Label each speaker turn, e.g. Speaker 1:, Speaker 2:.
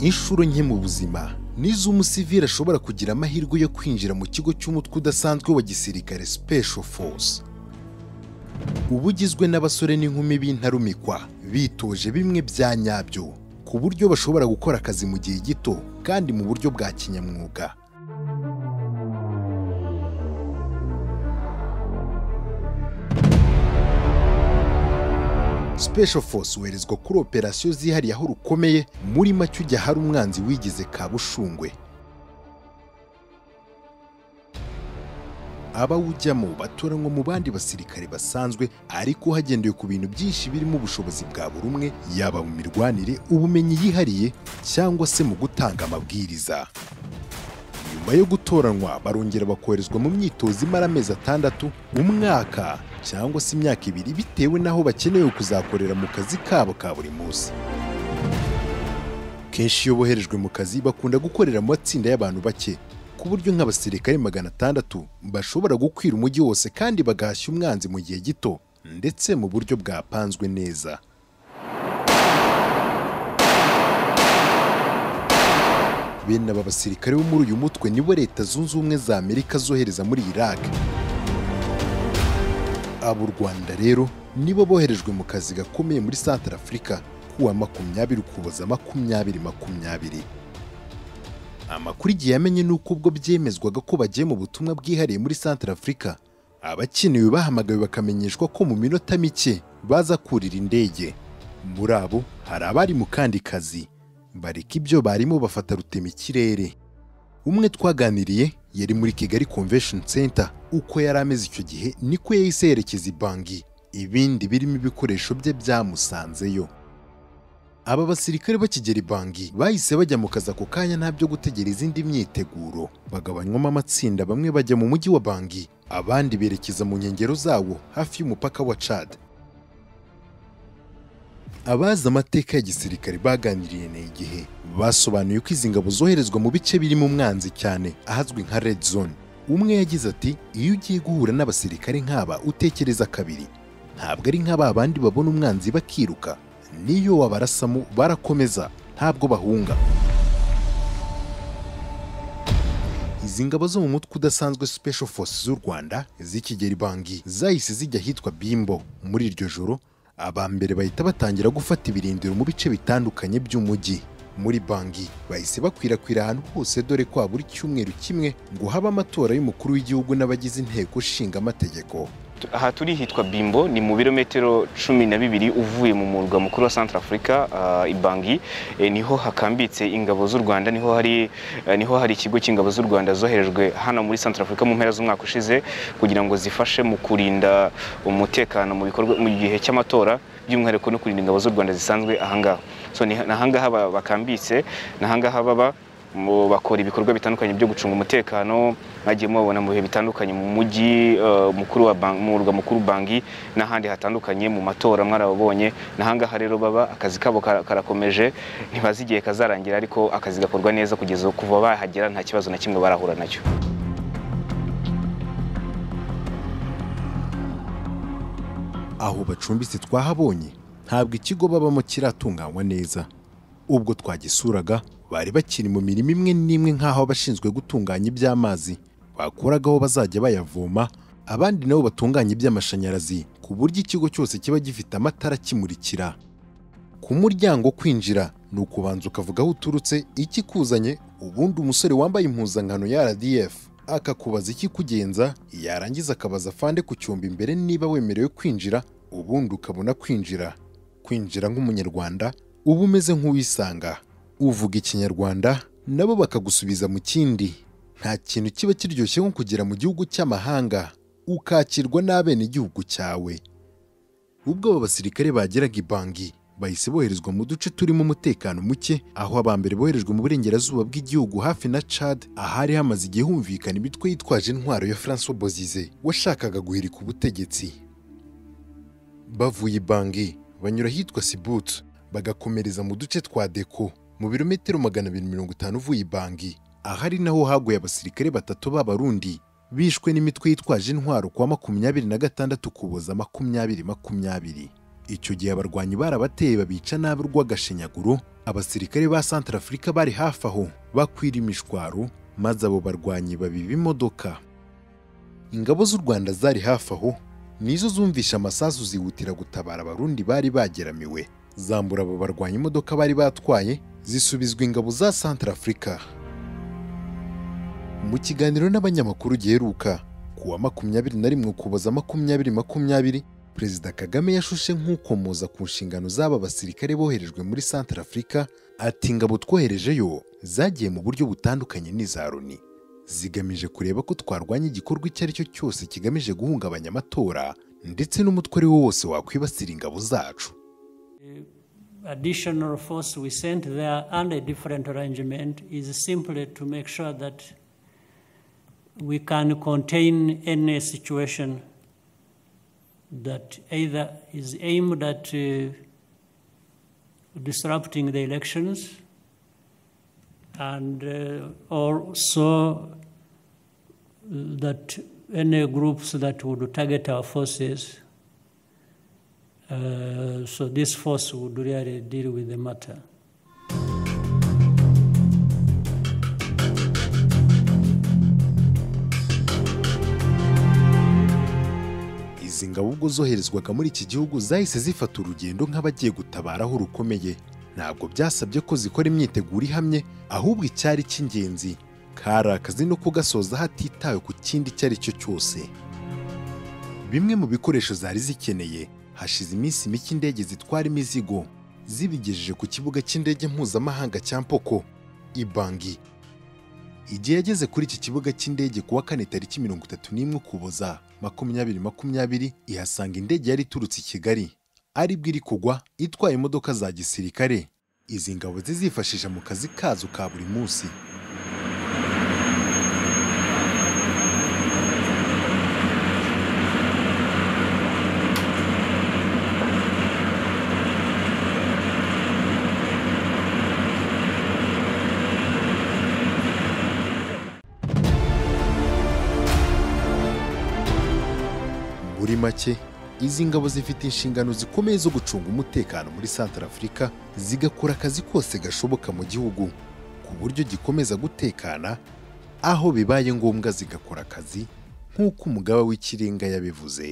Speaker 1: inshuro nke mu buzima nizo umusivili ashobora kugira amahirwe yo kwinjira mu kigo cy'umutwe udasanzwe wa gisirikare special force uba ugizwe n'abasore n'inkumi b'intarumikwa bitoje bimwe bya nyabyo ku buryo bashobora gukora akazi mu gihe gito kandi mu buryo bwa kinyamwuga special force woherezwa kuri operasiyo zihariye aho rukomeye muri make ujya ahari umwanzi wigize kabushungwe abawujyamo batoranywa mu bandi basirikare basanzwe ariko hagendewe ku bintu byinshi birimo ubushobozi bwa buri umwe yaba mu mirwanire ubumenyi yihariye cyangwa se mu gutanga amabwiriza nyuma yo gutoranywa barongera bakoherezwa mu myitozo imara amezi atandatu umwaka cyangwa se imyaka ibiri bitewe n'aho bakenewe kuzakorera mu kazi kabo ka buri munsi kenshi iyo boherejwe mu kazi bakunda gukorera mu matsinda y'abantu bake ku buryo nk'abasirikare magana atandatu bashobora gukwira umujyi wose kandi bagahashya umwanzi mu gihe gito ndetse mu buryo bwapanzwe neza bene aba basirikare bo muri uyu mutwe nibo leta zunze ubumwe za amerika zohereza muri iraq abo u rwanda rero nibo boherejwe mu kazi gakomeye muri santara afurika kuwa makumyabiri ukuboza makumyabiri makumyabiri amakuru igihe yamenye ni uko ubwo byemezwaga ko bagiye mu butumwa bwihariye muri santara afurika abakenewe bahamagawe bakamenyeshwa ko mu minota mike baza kurira indege muri abo hari abari mu kandi kazi bareka ibyo barimo bafata rutema ikirere umwe twaganiriye yari muri kigali convention center uko yari ameze icyo gihe niko yahise yerekeza i bangi ibindi birimo ibikoresho bye byamusanzeyo aba basirikare bakigera i bangi bahise bajya mu kazi ako kanya nta byo gutegera izindi myiteguro bagabanywamo amatsinda bamwe bajya mu mujyi wa bangi abandi berekeza mu nkengero zawo hafi y'umupaka wa cad abazi amateka ya gisirikare baganiriye na igihe basobanuye ko izi ngabo zoherezwa mu bice birimo umwanzi cyane ahazwi nka red zone umwe yagize ati iyo ugiye guhura n'abasirikare nk'aba utekereza kabiri ntabwo ari nk'aba bandi babona umwanzi bakiruka niyo wabarasamo barakomeza ntabwo bahunga izi ngabo zo mu mutwe udasanzwe special forces z'u rwanda z'ikigeri bangi zahise zijya ahitwa bimbo muri iryo joro aba mbere bahita batangira gufata ibirindiro mu bice bitandukanye by'umujyi muri bangi bahise bakwirakwira ahantu hose dore ko buri cyumweru kimwe ngo habe amatora y'umukuru w'igihugu n'abagize inteko nshinga amategeko
Speaker 2: aha turi hitwa bimbo ni mu birometero cumi na bibiri uvuye mu murwa mukuru wa santara afurika ibangi niho hakambitse ingabo z'u rwanda niho hari niho hari ikigo cy'ingabo z'u rwanda zoherejwe hano muri santara afurika mu mpera z'umwaka ushize kugira ngo zifashe mu kurinda umutekano mu bikorwa mu gihe cy'amatora by'umwihariko no kurinda ingabo z'u rwanda zisanzwe ahangaha so ni ahangaha bakambitse ni ahangaha baba bakora ibikorwa bitandukanye byo gucunga umutekano mwagiye mubabona mu bihe bitandukanye mu mujyi mukuru mu murwa mukuru bangi n'ahandi hatandukanye mu matora mwarababonye n'ahangaha rero baba akazi kabo karakomeje ntibazi igihe kazarangira ariko akazi gakorwa neza kugeza kuva bahagera nta kibazo na kimwe barahura nacyo
Speaker 1: aho bacumbitse twahabonye ntabwo ikigo babamo kiratunganywa neza ubwo twagisuraga bari bakiri mu mirimo imwe n'imwe nk'aho abashinzwe gutunganya iby'amazi bakoragaho bazajya bayavoma abandi nabo batunganya iby'amashanyarazi ku buryo ikigo cyose kiba gifite amatara akimurikira ku muryango kwinjira ni ukubanza ukavuga aho uturutse ikikuzanye ubundi umusore wambaye impuzankano ya RDF akakubaza ikikugenza yarangiza akabaza afande ku cyumba imbere niba wemerewe kwinjira ubundi ukabona kwinjira kwinjira nk'umunyarwanda uba umeze nk'uwisanga uvuga ikinyarwanda nabo bakagusubiza mu kindi nta kintu kiba kiryoshye nko kugera mu gihugu cy'amahanga ukakirwa n'abenegihugu cyawe ubwo aba basirikare bageraga ibangi bahise boherezwa mu duce turimo umutekano muke aho abambere boherejwe mu burengerazuba bw'igihugu hafi na cad ahari hamaze igihe humvikana imitwe yitwaje intwaro ya francois bozize washakaga guhirika ubutegetsi bavuye ibangi banyura ahitwa sibut bagakomereza mu duce twa deko mu birometero magana abiri mirongo itanu uvuye ibangi ahari naho haguye abasirikare batatu b'abarundi bishwe n'imitwe yitwaje intwaro kwa makumyabiri na gatandatu kuboza makumyabiri makumyabiri icyo gihe abarwanyi barabateye babica nabi urw'agashinyaguro abasirikare ba Centrafrica bari hafi aho bakwira imishwaro maze abo barwanyi babiba imodoka ingabo z'u Rwanda zari hafi aho nizo zumvisha amasasu zihutira gutabara abarundi bari bageramiwe zambura abo barwanya imodoka bari batwaye zisubizwa ingabo za Centrafrica mu kiganiro n'abanyamakuru giheruka ku wa makumyabiri na rimwe ukuboza makumyabiri makumyabiri perezida kagame yashushe nk'ukomoza ku nshingano z'aba basirikare boherejwe muri Centrafrica ati ingabo twoherejeyo zagiye mu buryo butandukanye n'iza loni zigamije kureba ko twarwanya igikorwa icyo ari cyo cyose kigamije guhungabanya amatora ndetse n'umutwe ari wo wose wakwibasira ingabo zacu
Speaker 3: additional force we sent there under a different arrangement is simply to make sure that we can contain any situation that either is aimed at uh, disrupting the elections and uh, also that any groups that would target our forces uh, so this force would really deal with the matter.
Speaker 1: izi ngabo ubwo zoherezwaga muri iki gihugu zahise zifata urugendo nk'abagiye gutabara aho rukomeye ntabwo byasabye ko zikora imyiteguro ihamye ahubwo icyari cy'ingenzi kari akazi no kugasoza hatitawe ku kindi icyo ari cyo cyose bimwe mu bikoresho zari zikeneye hashize iminsi mike indege zitwara imizigo zibigejeje ku kibuga cy'indege mpuzamahanga cya mpoko ibangi igihe yageze kuri iki kibuga cy'indege kuwa kane tariki mirongo itatu n'imwe ukuboza makumyabiri makumyabiri ihasanga indege yari iturutse i kigali aribwo iri kugwa itwaye imodoka za gisirikare izi ngabo zizifashisha mu kazi kazo ka buri munsi muri make izi ngabo zifite inshingano zikomeye zo gucunga umutekano muri Centrafrica zigakora akazi kose gashoboka mu gihugu ku buryo gikomeza gutekana aho bibaye ngombwa zigakora akazi nk'uko umugaba w'ikirenga yabivuze